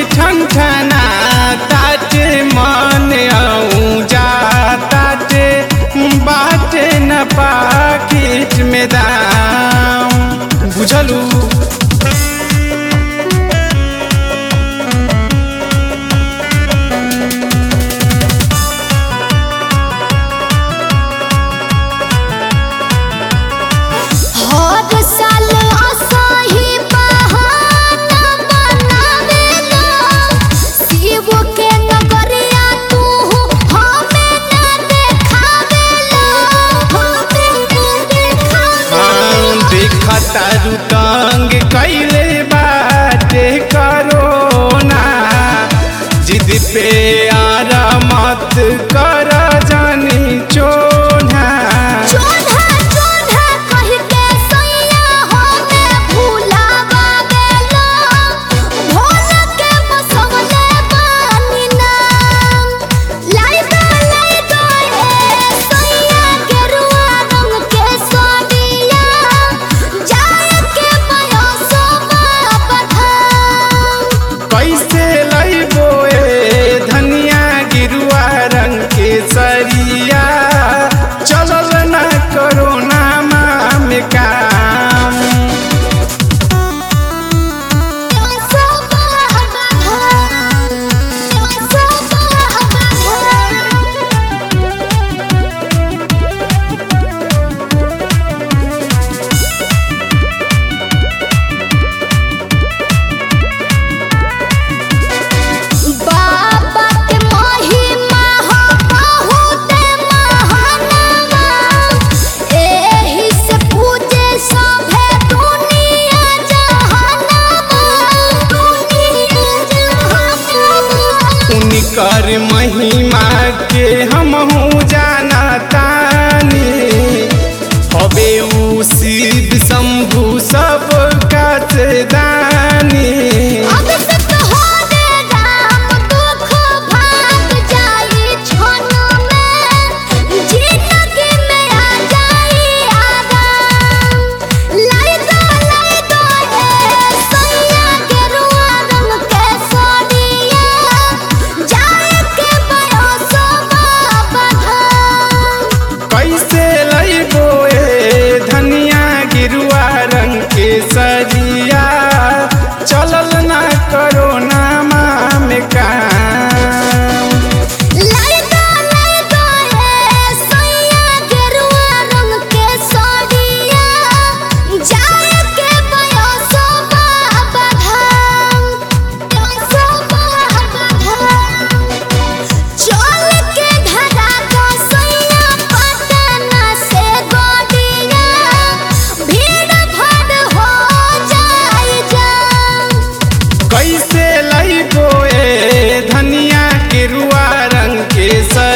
ठन ठना ताटे मन आऊं जा ताटे बाटे न पाकिट में दाम बुझलू हर साल असही बहाना बनावेला शिव के नगरिया तू हमें ना देखावेला हमें ना देखावेला हाँ, देखा तारू तंग कैले बाटे करोना जिद पे आरा मत कर जानी चोना चोधा चोधा कह के सैया हमें भुलावा गेलो भोला के बसवले बानी नाम लाई दो लाई दो ए सैया गेरुआ रंग के सोडिया जाए के बयसो बाबा धाम कैसे लैबो ए धनिया गिरुआ रंग के सरिया चलल न करोना में काम सो बाबा धाम सो बाबा धाम बाबा के महिमा हो बहुत महानवा एही से पूजे सभे दुनिया जहानवा दुनिया जहानवा उनकर महिमा के हमहू जाना तानी हवे उ शिव शंभु सब काच दानी अब सत हो रे राम दुख भाग जाई छन में जिंदगी में आ जाई आराम लाई दो लाई दो ए सैया के रुआ रंग के सोनिया जाए के बयसो बाबा धाम कैसे लैबो ए धनिया गिरुआ रंग के सरिया चलल ना करोना में काम लाई दो लाई दो ए सैया गेरुआ रंग के सोडिया जाए के बयसो बाबा धाम बयसो बाबा धाम चल के धरा को सैया पटना से गोडिया भीड़ भाड़ हो जाई जाम कैसे लैबो ए धनिया गिरुआ रंग के सरिया